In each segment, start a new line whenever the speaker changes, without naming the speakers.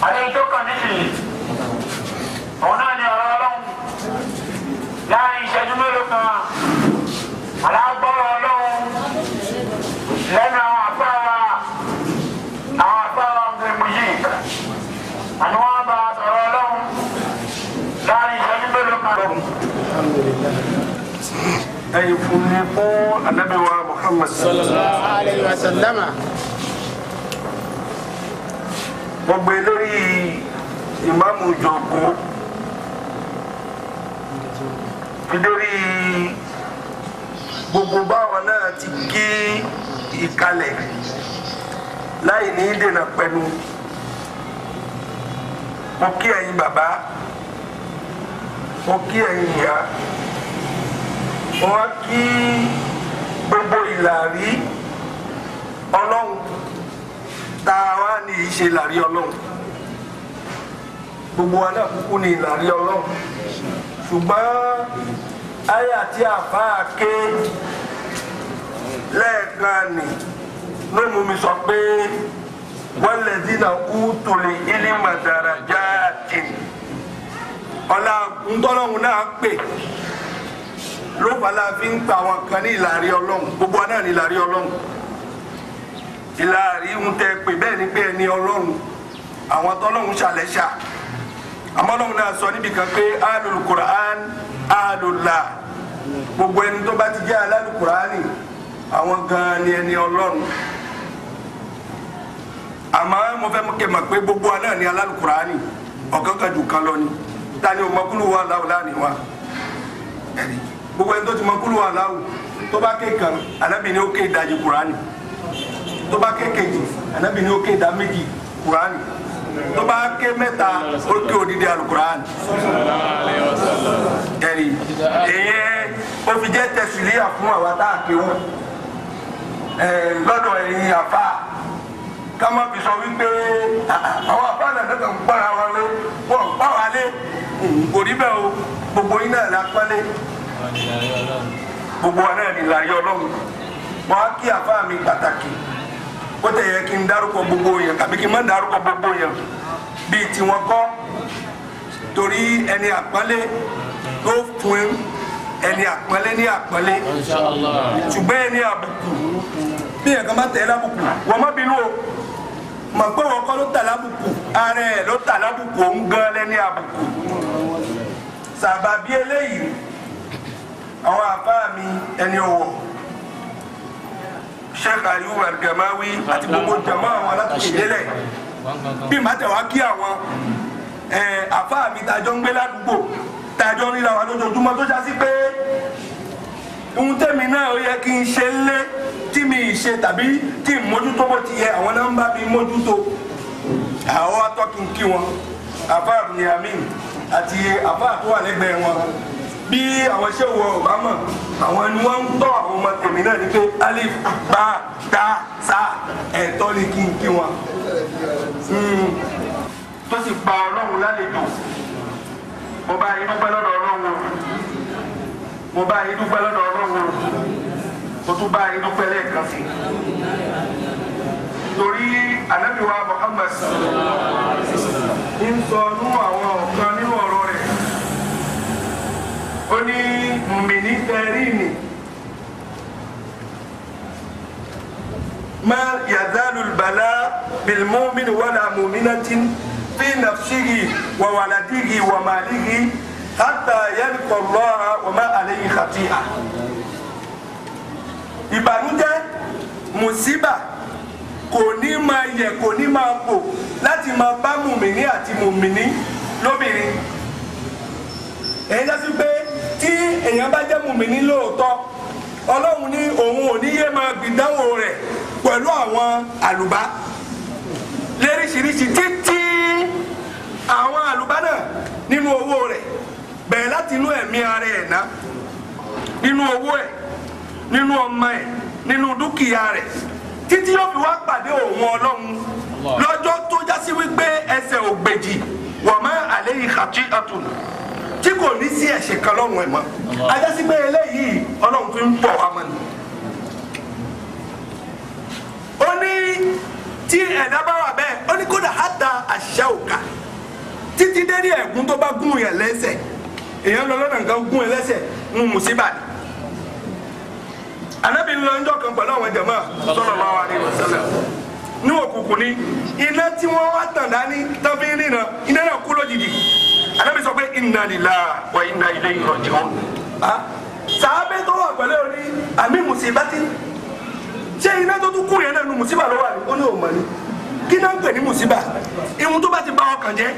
àdéhùn tó kàn nísìnyí òun náà ni ọ̀rọ̀ ọlọ́run láàrin ìṣẹ́jú mélòó kan alágbọ́rọ̀ ọlọ́run lẹ́nu àwọn afárá àwọn afárá ọ̀gbìnmù yìí àni wọ́n bá sọ̀rọ̀ ọlọ́run láàrin ìṣẹ́jú mélòó kan.
ẹyin fún mi fún anabi wa muhammad
sallallahu alayhi wa sallama
mo gbé lórí ìmáàmù jọ̀gbó fi lórí gbogbo báwọn náà ti gé ìkalẹ̀ láì ní dènà pẹ̀lú mo kí ẹ̀yin bàbá mo kí ẹ̀yin ìyá mo wá kí gbogbo ìlàrí ọlọ́run tá a wá ní ìṣe ìlàrí ọlọ́run gbogbo wa náà kúkú ní ìlàrí ọlọ́run ṣùgbọ́n àyà tí àfáà ké lẹ́ẹ̀kan nì ló mú mi sọ pé wọ́n lè dínà kú tòlè ilé darajaati ọ̀la ńtọ́lọ́hún náà pè ló fàlà fi ń pa àwọn kan ní ìlàrí ọlọ́run gbogbo wa náà ní ìlàrí ọlọ́run ìlàrí ń tẹ pé bẹ́ẹ̀ ni pé ẹni ọlọ́run àwọn tọ́lọ́run ṣàlẹ́ṣà àmọ́ ọlọ́run náà sọ níbi kan pé alul Qur'an alullah gbogbo ẹni tó bá ti jẹ́ alálù Qur'ani àwọn gan ni ẹni ọlọ́run àmọ́ mo fẹ́ kẹ́ mọ̀ pé gbogbo wa náà ni alálù Qur'ani ọ̀kan kan jù kan lọ ni ta ni o mọ kúlù wa láwù láàrin wa ẹ̀rí gbogbo ẹni tó ti mọ kúlù wa láwù tó bá ké kan Ànábì ni ó ké ìdajì Qur'ani tó bá ké kejì Ànábì ni ó ké ìdá méjì Qur'ani tó bá ké mẹ́ta ó ké odidi alukur'an ẹ̀rí èyẹ ó fi jẹ́ tẹ̀sílíà fún àwa tá a ké wọn lọ́dọ̀ ẹ̀yin àfa ká má fi sọ wípé àwọn àfa náà kàn ń gbára wa lé wọn ń pa wa lé kò rí bẹ́ẹ̀ o gbogbo yín náà la pálé gbogbo wa náà ní ìlàrí ọlọ́run wọn á kí àfa mi pàtàkì ó tẹ̀ yẹ kí n dárúkọ gbogbo yẹn àbí kí n má dárúkọ gbogbo yẹn bíi tiwọn kọ́ torí ẹni àpọ́nlé ló fún ẹni àpọ́nlé ní àpọ́nlé ṣùgbọ́n ẹni àbùkù bí yẹn kan bá tẹ̀ ẹ́ lábùkù wọ́n má bínú o mọ̀ pé wọ́n kọ́ ló tà lábùkù ara ẹ̀ ló tà lábùkù òun gan lẹ́ni àbùkù sàbàbí eléyìí àwọn àbá mi ẹni ọ̀wọ̀ sheikh ayub algamawi àti gbogbo jama àwọn alátùkè délẹ̀ bí màá tẹ̀ wá kí àwọn àfa mi tàjọ ń gbé ládùúgbò tàjọ ń ríra wa lójoojúmọ́ tó já sí pé ohun tẹ́mi náà ó yẹ kí n ṣe lé tí mi ì ṣe tàbí tí n mójútó bó ti yẹ àwọn náà ń bá mi mójútó àwọn atọ́ kí n kí wọn àfa abdulyamin àti àfa tó wà lẹ́gbẹ̀ẹ́ wọn bí àwọn ṣé wọ ọbámọ àwọn ni wọn ń tọ́ àwọn ọmọ tèmi náà ní pé alif ba ta sa ẹ̀tọ́ ni kí n kí wọn tó sì pa Ọlọ́run lálejò mo bá yín dúpẹ́ lọ́dọ̀ Ọlọ́run mo bá yín dúpẹ́ lọ́dọ̀ Ọlọ́run mo tún bá yín dúpẹ́ lẹ́ẹ̀kan sí torí anabiwa Muhammad ń sọ nú àwọn ọ̀kan nínú ọ̀rọ̀ rẹ̀ ó ní mùmìnì tẹ̀rìnì má yàzálù bàlá bìlmọ́mìn wàlà mùmìnàtìn fi nàfṣìhì wà wàlàdìhì wà màlìhì hàtà yẹlkọ̀ lọ́ha wà má àlẹ́yìn khati'a. ìbànújẹ́ mùsíbà kò ní máa yẹ kò ní máa bò láti máa bá mùmìnì àti mùmìnì lóbìnrin èyí dá sí pé tí èèyàn bá jẹ́ mùmíní lóòótọ́ ọlọ́run ní òun ò ní yé máa gbìdánwò rẹ̀ pẹ̀lú àwọn àlùbá léríṣiríṣi títí àwọn àlùbá náà nínú owó rẹ̀ bẹ̀rẹ̀ láti inú ẹ̀mí ara ẹ̀ ná nínú owó ẹ̀ nínú ọmọ ẹ̀ nínú dúkìá rẹ̀ títí yóò fi wá pàdé òun ọlọ́run lọ́jọ́ tó já sí wípé ẹsẹ̀ ògbèjì wọ́n máa àlẹ́ yìí kàtí àtùnú tí kò ní sí ẹ̀ṣẹ̀ kan lọ́rùn ẹ̀ mọ́ ajásí pé eléyìí ọlọ́run fi ń bọ̀ wá mọ́ ni. ó ní tí ẹ̀dá bá wà bẹ́ẹ̀ ó ní kódà á da àṣà òkà dédé ẹ̀gún tó bá gún yẹn lẹ́sẹ̀ èèyàn lọ lọ́nà nǹkan gún yẹn lẹ́sẹ̀ ń mùsíbà ni anabi ń lọ ńjọ́ kan pẹ̀lú àwọn jàmáà sallallahu alaihi wasallam ní òkùnkùn ni iná tí wọ́n wá tàn dání tán fi ń rìnà iná náà kú lójijì anabi sọ pé inna lillahi wa inna ilayhi raji'un sàábé tó wà pẹ̀lú orí àmì mùsíbátì ṣé iná tó tún kú yẹn náà nu mùsíbà ló wà ní ó ní òun mọ̀ ni kí náà ń pè ní mùsíbà ihun tó bá ti bá ọkàn jẹ́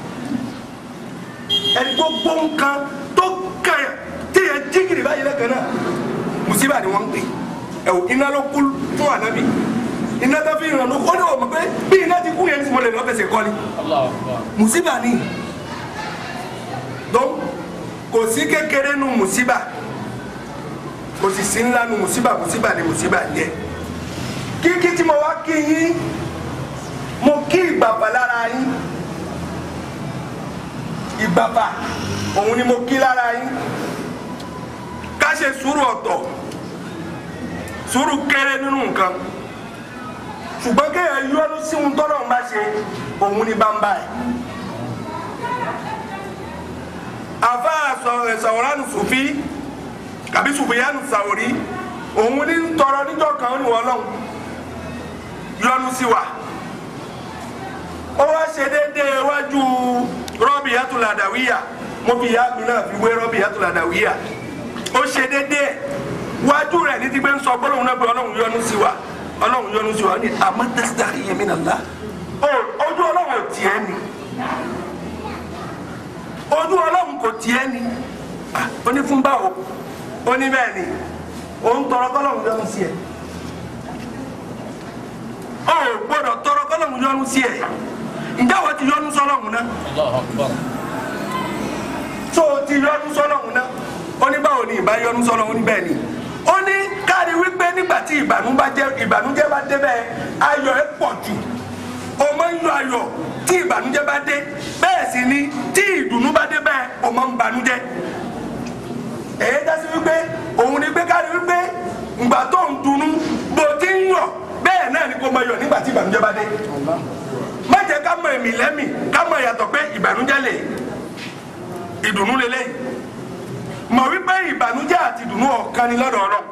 ẹni gbogbo nǹkan tó kàn téèyàn jígìrì báyìí lẹ́kàn náà mùsíbà ni wọ́n ń pè ẹ̀wò iná ló kú fún ànábì iná tó fi ràn ló kó ní òun pé bí iná ti kú yẹn ní sìmọ́lẹ̀ lọ́fẹ̀sẹ̀ kọ́ ni mùsíbà ni dọ́n kò sí kékeré nu mùsíbà kò sì sí ńlá nu mùsíbà mùsíbà ni mùsíbà yẹ kíkí tí mo wá kí yín mo kí ìgbàgbà lára yín ìgbàgbà òun ni mo kí lára yín ká ṣe sùúrù ọ̀tọ̀ sùúrù kéré nínú nǹkan ṣùgbọ́n kéèyàn yọnu sí ohun tọ́lọ̀ ń bá ṣe òun ni bámbá ẹ̀ àfa sàwòrán sùfí kàbí sùfìyánu sàwòrí òun ní tọrọ níjọ́ kan ó ní wọ́n lọ́hùn yọnu sí wa ó wá ṣe déédéé wájú rọ́bì yàtúlàdàwíyà mo fi ìyá mi náà fi wé rọ́bì yàtúlàdàwíyà ó ṣe déédéé wájú rẹ̀ ní ti gbé ń sọ gbólóhùn náà pé ọlọ́run yọ́nú sí wa ọlọ́run yọ́nú sí wa ní àmọ́ tẹ́sítà yẹn mi nàlá ojú ọlọ́run ò tiẹ̀ ni ojú ọlọ́run kò tiẹ̀ ni ó ní fún báwo ó ní bẹ́ẹ̀ ni òun tọrọ kọ́lọ́run yọ́nú sí ẹ̀ ọ gbọ́dọ̀ tọrọ kọ́lọ́run yọ́nú sí ẹ̀ ǹjẹ́ wọ́n ti yọ́nú sọ́lọ́run náà tó o ti yọ́nú sọ́lọ́run náà ó ní báwo ni ìbá yọ́nú sọ́lọ́run ó ní bẹ́ẹ̀ ni ó ní káàdì wípé nígbà tí ìbànújẹ́ bá dé bẹ́ẹ̀ ayọ̀ ẹ̀ pọ̀ jù o máa ń yọ ayọ̀ tí ìbànújẹ́ bá dé bẹ́ẹ̀ sì ni tí ìdùnnú bá dé bẹ́ẹ̀ o máa ń banújẹ́ èyí dásí wípé òun ni pé káàdì wípé ìgbà tó ń dunnú bó ti ń yọ̀ bẹ́ẹ̀ náà ni kò máa yọ̀ nígbà tí ìbànújẹ́ bá dé má jẹ́ ká mọ èmì lẹ́mì ká mọ ìyàtọ̀ pé ìbànújẹ́ lè ìdùnnú lélẹ́yìí mọ̀ wípé ìbànújẹ́ àti ìdùnnú ọ̀kan ni lọ́dọ̀ ọ̀rọ̀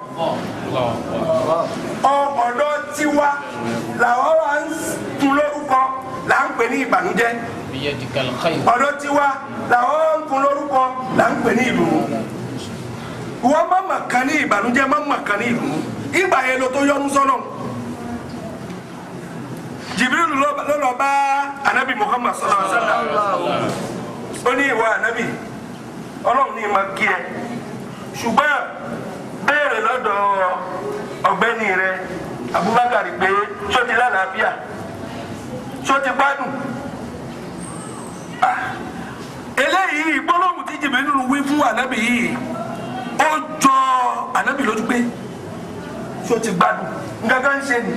ọ̀dọ̀ tiwa làwọn wá ń kun lórúkọ là ń pè ní ìbànújẹ́ ọ̀dọ̀ tiwa làwọn wá ń kun lórúkọ là ń pè ní ìdùnnú wọ́n má mà kan ní ìbànújẹ́ má mà kan ní ìdùnnú ìgbà yẹn ló tó yọnu sọ́nà Jibril ló lọ bá anabi Muhammad sallallahu alaihi wasallam ó ní ìwà anabi ọlọ́run ní ìmọ̀ kí ẹ ṣùgbọ́n béèrè lọ́dọ̀ ọ̀gbẹ́ni rẹ Abubakar pé ṣó ti lálàáfíà ṣó ti gbádùn eléyìí gbólóhùn tí jìbìrì nínú wí fún ànábì yìí ó jọ ànábì lójú pé ṣó ti gbádùn nǹkan ń ṣe ni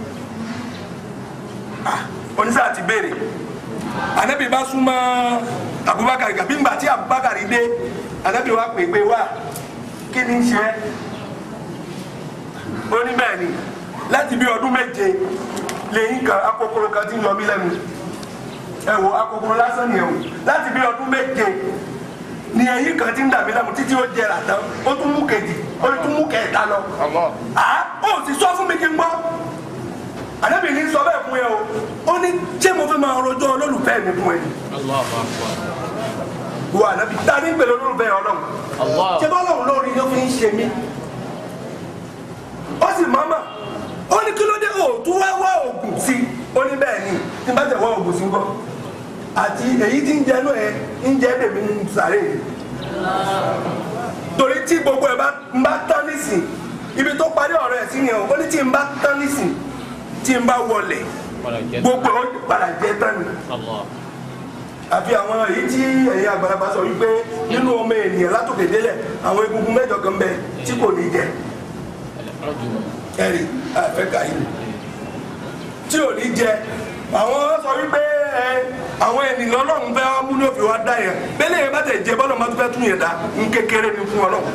oníṣẹ́ àti béèrè ànábì bá súnmọ́ abubakar gàbí ńgbà tí abubakar dé anabi wa pè pé wá kí ni ń ṣe é ó ní bẹ́ẹ̀ ni láti bí ọdún méje lẹ́yìn kan akókòrò kan ti ń yọ mí lẹ́nu ẹ wo akókòrò lásán ni ẹ wò láti bí ọdún méje ni ẹ̀yìn kan ti ń dàbí lẹ́mu títí ó jẹrà tán ó tún mú kejì ó tún mú kẹta lọ à ó sì sọ fún mi kí n gbọ́ anabi ní sọ bẹ́ẹ̀ fún yẹ o ó ní ṣé mo fẹ́ máa rojọ́ olólùfẹ́ mi fún ẹ wo anabi ta ni pẹ̀lú olólùfẹ́ ọlọ́run ṣé bá ọlọ́run lórí ló fi ń ṣe mí ó sì mọ́mọ́ ó ní kí ló dé o tún wá wá oògùn sí ó ní bẹ́ẹ̀ ni tí n bá tẹ̀ wá oògùn sí ń bọ́ àti èyí tí ń jẹnu ẹ ń jẹ bèmí ń sàré torí tí gbogbo ẹ bá ń bá tán nísìn ibi tó parí ọ̀rọ̀ ẹ̀ sí ni ó ní tí n bá tán nísìn tí n bá wọlé gbogbo ẹ̀ ó padà jẹ tán ni àfi àwọn èyí tí ẹ̀yin àgbàlagbà sọ wípé nínú ọmọ ènìyàn látòkè délẹ̀ àwọn egungun mẹ́jọ kan bẹ tí kò ní jẹ ẹ̀rì àfẹ́kà yìí tí ò ní jẹ àwọn sọ wípé ẹ àwọn ènìyàn ọlọ́run fẹ́ mú ní òfin wa dá yẹn bẹ́lẹ̀ yẹn bá tẹ̀ jẹ bọ́lọ̀ máa tún fẹ́ tún yẹn dá ń kékeré ni fún ọlọ́run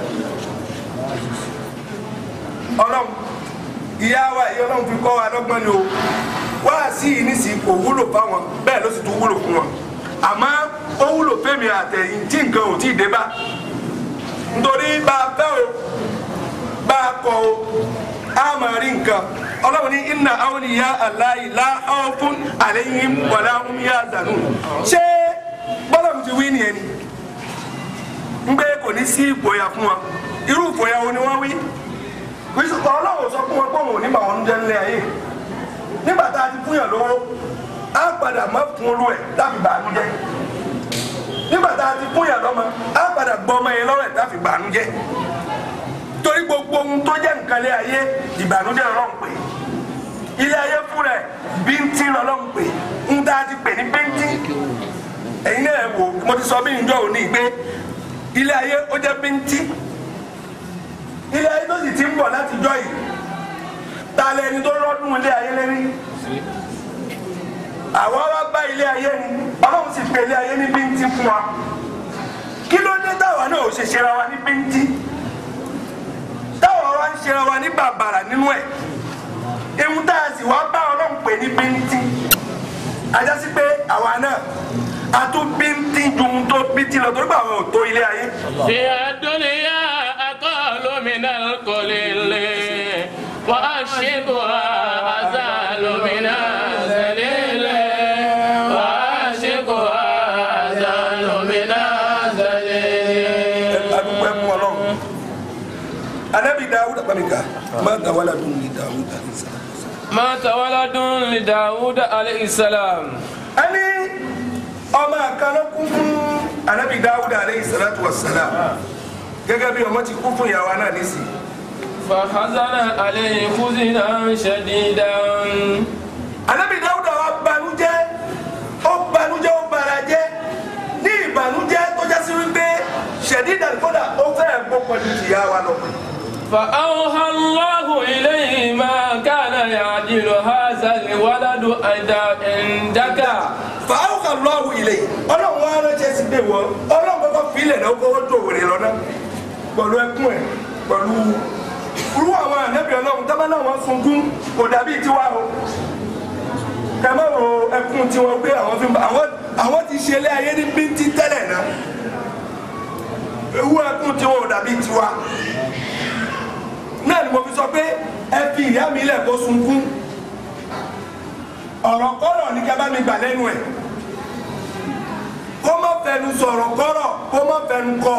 ọlọ́run ìyá wa ìyá ọlọ́run fi kọ́ wa lọ́gbọ́n ni o wá sí i nísìnyí kò wúlò fáwọn bẹ́ẹ̀ ló sì tún wúlò fún wọn àmọ́ ó wúlò fẹ́mi àtẹ̀yìn tí nǹkan ò tí ì dé bá nítorí bá a fẹ́ o bá a kọ o a máa rí nǹkan ọlọ́run ní inna awliya Allahi la khawfun alayhim wa la hum yahzanun ṣé bọ́lá mi ti wí nìyẹn ni ń gbé kò ní sí ìgboyà fún wa irú ìgboyà wo ni wọ́n wí kristu ọlọ́run sọ fún wọn pé òun ò ní bà wọn jẹ́ ńlẹ̀ ayé nígbà tá a ti fún yàn lówó á padà má fún olú ẹ̀ láfi bàánú jẹ́ nígbà tá a ti fún yàn lọ́mọ á padà gbọ́ ọmọ yẹn lọ́rọ̀ ẹ̀ láfi bàánú jẹ́ torí gbogbo ohun tó jẹ́ nǹkan lé ayé ìbànújẹ́ ọlọ́run pè ilé ayé fún rẹ̀ bíntín ọlọ́run pè ń tá a ti pè ní bíntín ẹ̀yin náà wò mo ti sọ bí njọ́ òní pé ilé ayé ó jẹ́ bíntín ilé ayé tó sì ti ń bọ̀ láti jọ́ yìí ta lẹni tó rọ́dún ilé ayé lérí àwọn wá bá ilé ayé ni ọlọ́run sì pè ilé ayé ní bíntín fún wa kí ló dé táwa náà ò ṣe ṣera wa ní bíntín táwa wá ń ṣera wa ní bàbàrà nínú ẹ̀ ewu tá a sì wá bá ọlọ́run pè ní bíntín ajá sí pé àwa náà a tún bíntín ju ohun tó bíntín lọ torí pé àwọn ò tó ilé ayé.
في الدنيا أقل من القليل وأشقها أزال من الذليل وأشقها أزال من الذليل
adúgbò ẹkún ọlọ́run anabi dawuda pàmìkà má dawala dùn ní dawuda ní sàlẹ̀.
مات ولد لداود عليه السلام
ẹni ọmọ àkànlọ kún fún anabi dawuda aleyhi salatu wa salam gẹ́gẹ́ bí ọmọ ti kún fún ìyàwó náà nísì.
فحزن عليه حزنا شديدا
anabi dawuda wa banújẹ́ ó banújẹ́ ó barajẹ́ ní ìbànújẹ́ tó jásí wípé ṣẹdídà kódà ó fẹ́ gbó pẹ̀lú ìyá wa lọ.
فأوحى الله إليه ما كان يعدل هذا الولد عندك
fàáwùkà lọ́wọ́ ilé yìí ọlọ́run wa ránṣẹ́ sí pé wọ́n ọlọ́run kọ́kọ́ filẹ̀ náà kọ́kọ́ tó wèrè lọ́nà pẹ̀lú ẹkún ẹ̀ pẹ̀lú irú àwọn ànábì ọlọ́run tọ́ba náà wọ́n sunkún kò dàbí tiwa o kẹmẹ́ wo ẹkún tiwọn pé àwọn fi àwọn àwọn ti ṣe ilé ayé ní bíntí tẹ́lẹ̀ náà ewu ẹkún tiwọn ò dàbí tiwa náà ni mo fi sọ pé ẹ fi ìyá mi lẹ̀ kó sunkún ọ̀rọ̀ kọ́rọ̀ ní kí a bá mi gbà lẹ́nu ẹ̀ kó má fẹnu sọ̀rọ̀ kọ́rọ̀ kó má fẹnu kọ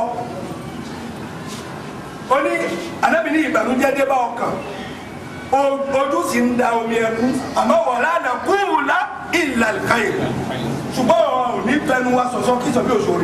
ó ní anábì ní ìbànújẹ́ dé bá ọkàn o- ojú sì ń da omi ẹkú àmọ́ wọ̀lá àná kúrúlá ìlàlùkáyè ṣùgbọ́n ọ̀ ò ní fẹnu wa sọ̀sọ́ kí sọ bí òṣòro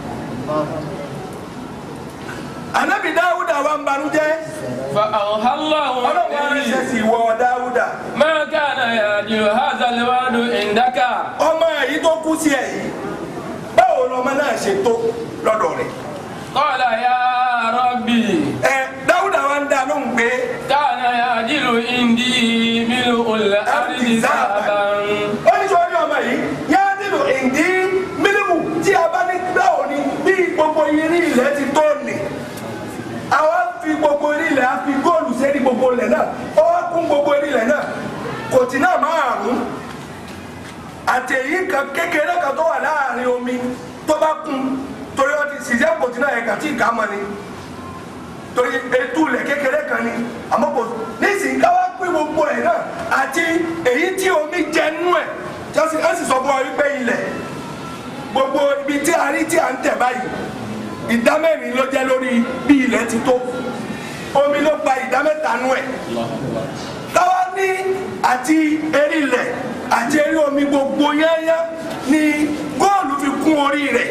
anábì dáwúdà wa ń banújẹ́
فأوحى الله
ọlọ́run wa
إليه
ránṣẹ́ sí ìwọ dáwúdà
ما كان يعدل هذا الولد عندك
ọmọ èyí tó kú sí ẹ yìí báwo lọmọ náà ṣe tó lọ́dọ̀ rẹ̀
قال يا ربي
ẹ dáwúdà wa ń dá lóhùn pé
كان يعدل عندي ملء الأرض ذهبا
ó ní sọ́ọ́rí ọmọ yìí yá nílò ìdí mílímù tí a bá ní báwo ni bí gbogbo irin ilẹ̀ ti tó nì àwa fi gbogbo irin ilẹ̀ a fi góòlù sẹ́ni gbogbo ilẹ̀ náà ó wá kún gbogbo irin ilẹ̀ náà kòtì náà márùn-ún àti èyí kan kékeré kan tó wà láàrin omi tó bá kún torí wọn ti ṣiṣẹ́ kòtì náà yẹn kà tí ì ká mọ́ ni torí etu ilẹ̀ kékeré kan ni àmọ́ kò nísìnyí ká wá pín gbogbo ẹ̀ náà àti èyí tí omi jẹ nú ẹ̀ jọ́sìn ẹ̀ sì sọ fún wa wípé ilẹ̀ gbogbo ibi tí a rí tí a ń tẹ̀ báyìí ìdá mẹ́rin ló jẹ́ lórí bí ilẹ̀ ti tó omi ló gba ìdá mẹ́ta nú ẹ̀ táwa ní àti eré ilẹ̀ àti eré omi gbogbo yányá ni góòlù fi kún orí rẹ̀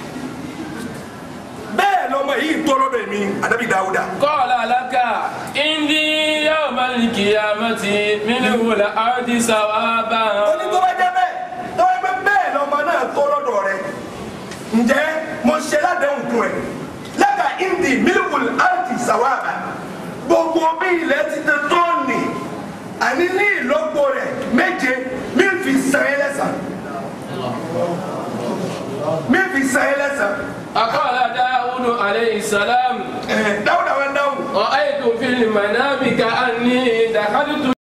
bẹ́ẹ̀ lọmọ yìí tó lọ́dọ̀ èmi ànábì dáúdà
قال لك عندي يوم القيامة ملء الأرض ثوابا
ó ní tó bá jẹ́ bẹ́ẹ̀ tó bá jẹ́ bẹ́ẹ̀ lọmọ náà tó lọ́dọ̀ rẹ̀ ǹjẹ́ mo ṣe ládẹ́hùn fún ẹ lẹ́ka indi mílíkùl áǹtì sàwáàbà gbogbo bí ilẹ̀ ti tẹ tó nì àní ní ìlọ́po rẹ̀ méje mí fi san ẹ́ lẹ́sàn mí fi san ẹ́ lẹ́sàn
أقال داود عليه السلام
ẹ̀ dáúdà wá dáhùn
رأيت في المنام كأني دخلت